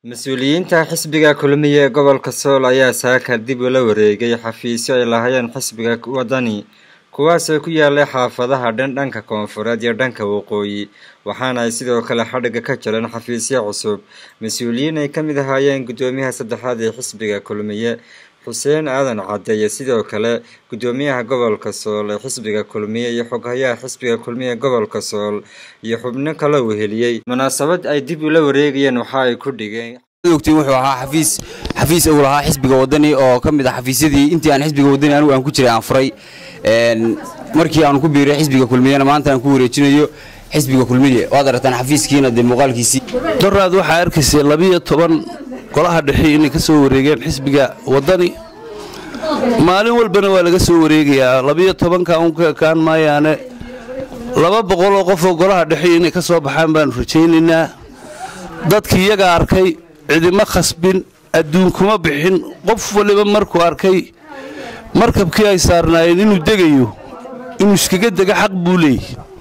mas-uuliyiinta xisbiga kulmiye ee gobolka sool ayaa saaka dib ula wareegay xafiisyo ay lahaayeen xisbiga wadani kuwaasoo ku yaalay xaafadaha dhan dhanka koonfureed iyo dhanka waqooyi waxaana ay sidoo kale xadhigga ka jireen xafiisyo cusub mas-uuliyiin ay ka mid ahaayeen guddoomiyaha saddexaad ee xisbiga kulmiye xuseen aadan caddeeye sidoo kale guddoomiyaha gobolka sool ee xisbiga kulmiye iyo xoghayaha xisbiga kulmiye ee gobolka sool iyo xubno kala weheliyey munaasabad ay dib ula wareegayeen waxa ay ku dhigeen ogtiin wuxuu ahaa xafiis xafiis uu lahaa xisbiga wadani oo ka mid ah xafiisyadii intii aan xisbiga wadani anigu aan ku jiray aan furay markii aan ku biiray xisbiga kulmiyena maanta aan ku wareejinayo xisbiga kulmiye waad aragtaan xafiiskiina dee muuqaalkiisii doraad waxaa arkaysay labiyo toban golaha dhexe inay ka soo wareegeen xisbiga wadani maalin walbana waa laga soo wareegayaa labiyo tobanka un ka ekaan maayaane laba boqoloo qofoo golaha dhexe inay ka soo baxaan baanu rajaynaynaa dadkii iyaga arkay cidima khasbin adduun kuma bixin qof waliba markuu arkay markabkii ay saarnaayeen inuu degayo inuu iskaga dega xaq buu leeyay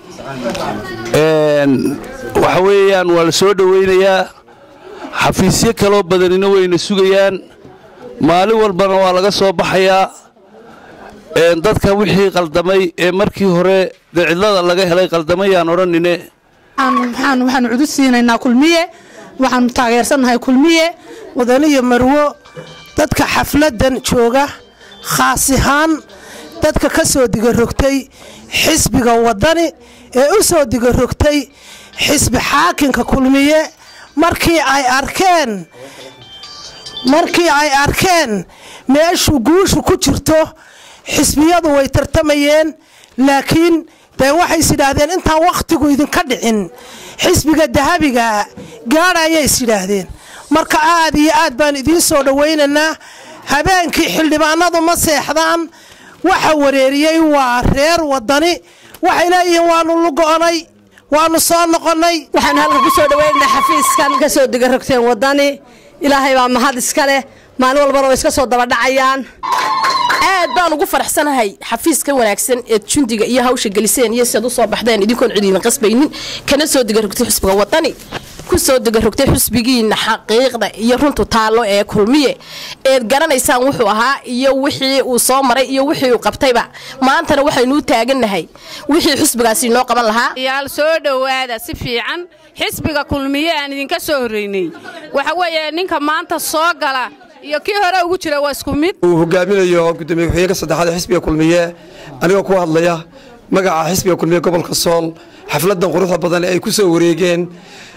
waxa weeyaan waa la soo dhowaynayaa xafiisyo kaloo badanina wayna sugayaan maalin walbana waa laga soo baxayaa dadka wixii qaldamay ee markii hore dee cidlada laga helay qaldamayaan odhanine waxaanu cudud siinaynaa kulmiye waxaanu taageersannahay kulmiye wadani iyo marwo dadka xafladan jooga khaas ahaan dadka ka soo digarogtay xisbiga wadani ee u soo digarogtay xisbi xaakinka kulmiye markii ay arkeen markii ay arkeen meeshuu guushu ku jirto xisbiyadu way tartamayeen laakiin dee waxay is yidhaahdeen intaan wakhtigu idinka dhicin xisbiga dahabiga gaadha ayay is yidhaahdeen marka aad iyo aad baan idiin soo dhowaynaynaa habeenkii xildhibaanadu ma seexdaan waxa wareeriyey waa reer wadani waxay leeyihiin waanu lugo'onay waanu soo noqonnay waxaanu halka ku soo dhawaynaynaa xafiiskan ka soo digarogteen wadani ilaahay baa mahad iska leh maalin walbana way iska soo dabadhacayaan aad baan ugu faraxsanahay xafiiska wanaagsan eed jundiga iyo hawsha geliseen iyo siad u soo baxdeen idinkoon cidiina qasbaynin kana soo digarogtay xusbiga wadani ku soo digarogtay xusbigiina xaqiiqda iyo runtu taallo ee kulmiye eed garanaysaan wuxuu ahaa iyo wixii uu soo maray iyo wixii uu qabtayba maantana waxaynuu taagannahay wixii xusbigaasi inoo qaban lahaa yaal soo dhowaada si fiican xisbiga kulmiye aan idinka soo horraynay waxa weeye ninka maanta soo gala iyo kii hore ugu jira waa isku mid uu hogaaminayo gudoomiye ku-xigeenka saddexaad ee xisbiga kulmiye anigoo ku hadlaya magaca xisbiga kulmiye gobolka sool xafladan quruxda badan ee ay ku soo wareegeen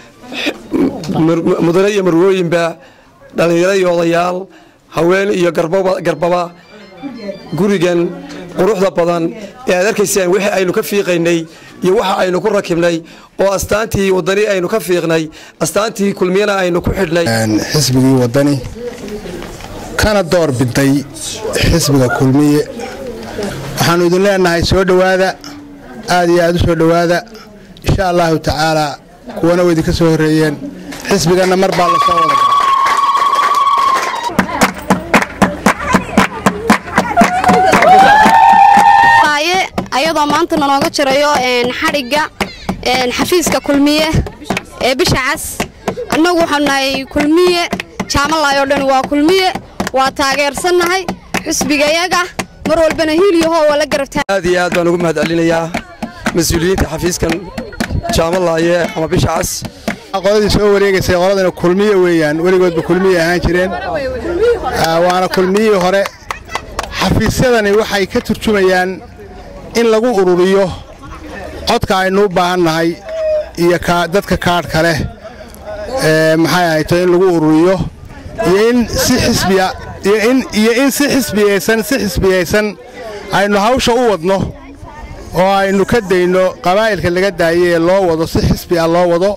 mudane iyo marwooyinba dhallinyaro iyo odayaal haween iyo garbaba gurigan quruxda badan ee aad arkaysaan wixii aynu ka fiiqaynay iyo waxa aynu ku rakibnay oo astaantii wadani aynu ka fiiqnay astaantii kulmiyana aynu ku xidhnay xisbigii wadani kana door biday xisbiga kulmiye waxaannu idin leenahay soo dhowaada aad iyo aad u soo dhowaada insha allahu tacaalaa kuwana way idinka soo horreeyeen xisbiganna mar baa lasoo wada ayadoo maanta nanooga jirayo xadhigga xafiiska kulmiye ee bisha cas annagu waxaanu nahay kulmiye jaamalaayoo dhan waa kulmiye waa taageersannahay xusbigayaga mar walbana hiilyaho waa la garabtaa aad iyo aad baan ugu mahad celinayaa mas-uuliyiinta xafiiskan jaamalaaye ama bisha cas qoladii soo wareegaysay qoladana kulmiye weeyaan weligoodba kulmiye ahaan jireen waana kulmiyihii hore xafiisyadani waxay ka turjumayaan in lagu ururiyo codka aynu u baahan nahay iyo dadka kaadhka leh maxay ahayto in lagu ururiyo iyo in si xisbiya iyo in si xisbiyaysan si xisbiyaysan aynu hawsha u wadno oo aynu ka dayno qabaa'ilka laga daayay ee loo wado si xisbi ah loo wado